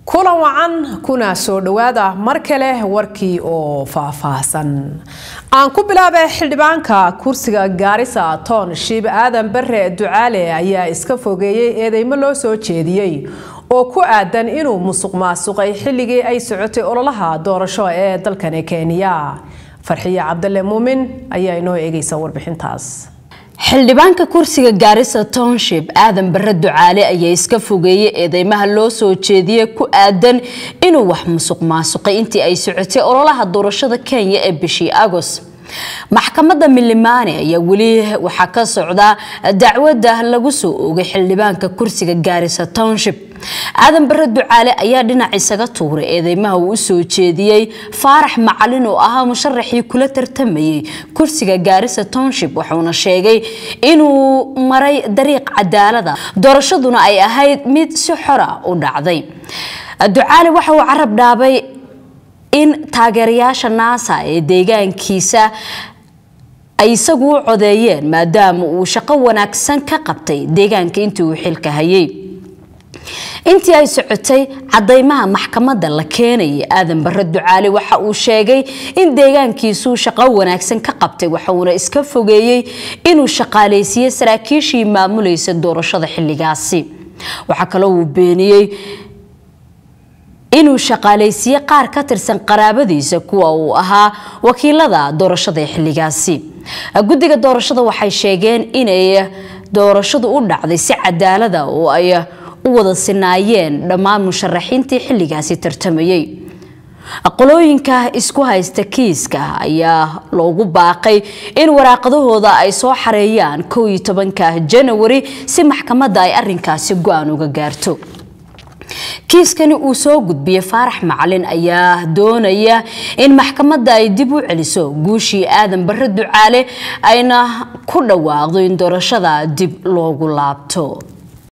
kulan wacan kuna soo dhowaada mar kale warkii oo faahfaahsan aan ku bilaabay xildhibaanka kursiga gaarisa toon shiib aadan bare ducaale ayaa iska fogeeyey eedeymo loo soo jeediyey oo ku aadan inuu musuq maasuqay xilligii ay socotay ololaha doorasho ee dalkani kenya farxiye cabdale muumin ayaa inoo eegaysa warbixintaas xildhibaanka kursiga gaarisa township aadan bare ducaale ayaa iska fogeeyey eedeymaha loo soo jeediyey ku aadan inuu wax musuq maasuqay intii ay socotay ololaha doorashada kenya ee bishii agos maxkamadda milimaane ayaa weli waxaa ka socda dacwada lagu soo oogay xildhibaanka kursiga gaarisa township aadan bare ducaale ayaa dhinac isaga tuuray eedeymaha uu usoo jeediyey faarax macalin oo ahaa musharaxii kula tartamayay kursiga gaarisa township wuxuuna sheegay inuu maray dariiq cadaalada doorashaduna ay ahayd mid si xora u dhacday ducaale waxa uu carab dhaabay in taageerayaasha naasa ee deegaankiisa ay isagu u codeeyeen maadaama uu shaqo wanaagsan ka qabtay deegaanka intii uu xilka hayay intii ay socotay cadaymaha maxkamadda la keenayay aadan bare ducaale waxa uu sheegay in deegaankiisuu shaqo wanaagsan ka qabtay waxuuna iska fogeeyey inuu shaqaaleysiiye saraakiishii maamulaysa doorashada xilligaasi waxaa kaloo uu beeniyey inuu shaqaaleysiiye qaar ka tirsan qaraabadiisa kuwa uu ahaa wakiilada doorashada ee xilligaasi guddiga doorashada waxay sheegeen inay doorashadu u dhacday si cadaalada oo ay u wada sinaayeen dhammaan musharaxiintii xilligaasi tartamayay qolooyinka isku haysta kiiska ayaa loogu baaqay in waraaqadahooda ay soo xareeyaan kow iyo tobanka janawari si maxkamadda ay arinkaasi go-aan uga gaarto kiiskani uu soo gudbiyey faarax macalin ayaa doonaya in maxkamadda ay dib u celiso guushii aadan bare ducaale ayna ku dhawaaqdo in doorashada dib loogu laabto